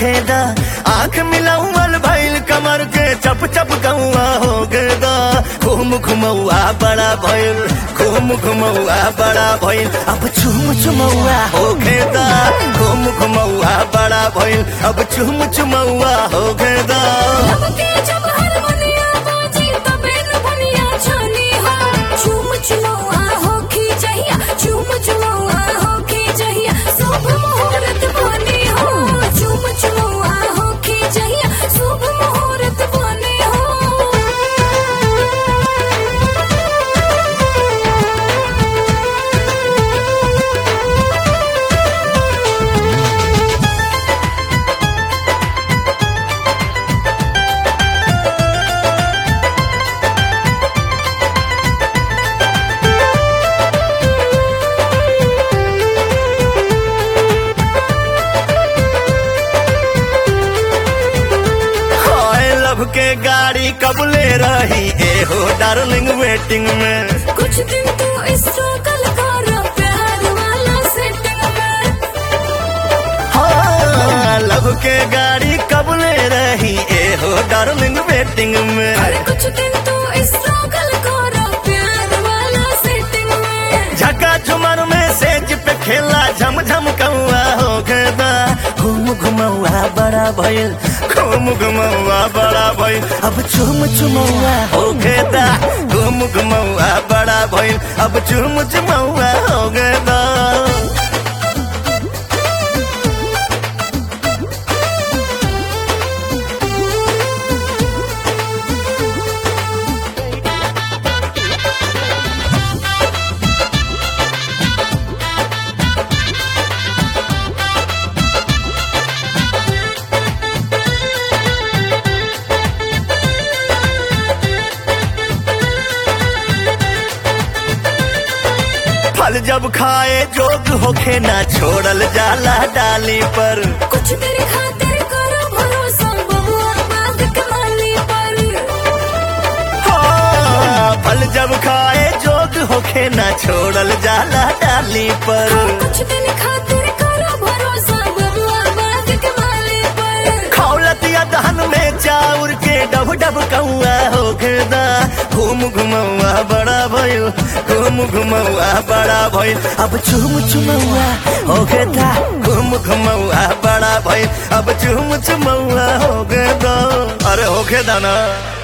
खेदा आंख मिलाउल भइल कमर के चप चप गौआ हो गेदा घूम घुमौआ बड़ा भइल घूम घुमौआ बड़ा भइल अब चुम चुमौआ हो गेदा घूम घुमौआ बड़ा भइल अब चुम चुमौआ हो गेदा लबके जब हारमोनिया बाजी तबे न बनिया छानी हो चूम चुमौआ हो की जहिया चूम चुमौआ हो की जहिया शुभ मुहूर्त बनी हो चूम चुमौआ हो की जहिया शुभ मुहूर्त बनी हो हाय लव के गाड़ी कबले रही ए हो डार्लिंग वेटिंग में कुछ दिन तू स्ट्रगल कर प्यार वाला सेटिंग में हाँ लव के गाड़ी कबले रही ए हो डार्लिंग वेटिंग में अरे कुछ दिन तू स्ट्रगल कर प्यार वाला सेटिंग में झका झुमर में सेज पे खेला झम झम कौआ हो गदा घूम घुमौआ बड़ा भइल घूम घुमौआ बड़ा भइल अब चुम चुमौआ हो गदा घूम घुमौआ बड़ा भइल अब चुम चुमौआ हो गदा फल जब खाए जोग होखे ना छोड़ल जाला डाली पर कुछ तेरे खातिर करो भरोसा बबुआ बात कमाली पर हाँ, फल जब खाए जोग होखे ना छोड़ल जाला डाली पर कुछ दिन खातिर करो भरोसा बबुआ बात कमाली पर खौलत या दहन में चाउर के डब डब कौआ हो गदा घूम घुमौआ बड़ा भइल घूम घुमौआ बड़ा भइल अब चुम चुमौआ हो गदा घूम घुमौआ बड़ा भइल अब चुम चुमौआ हो गदा अरे हो गदा ना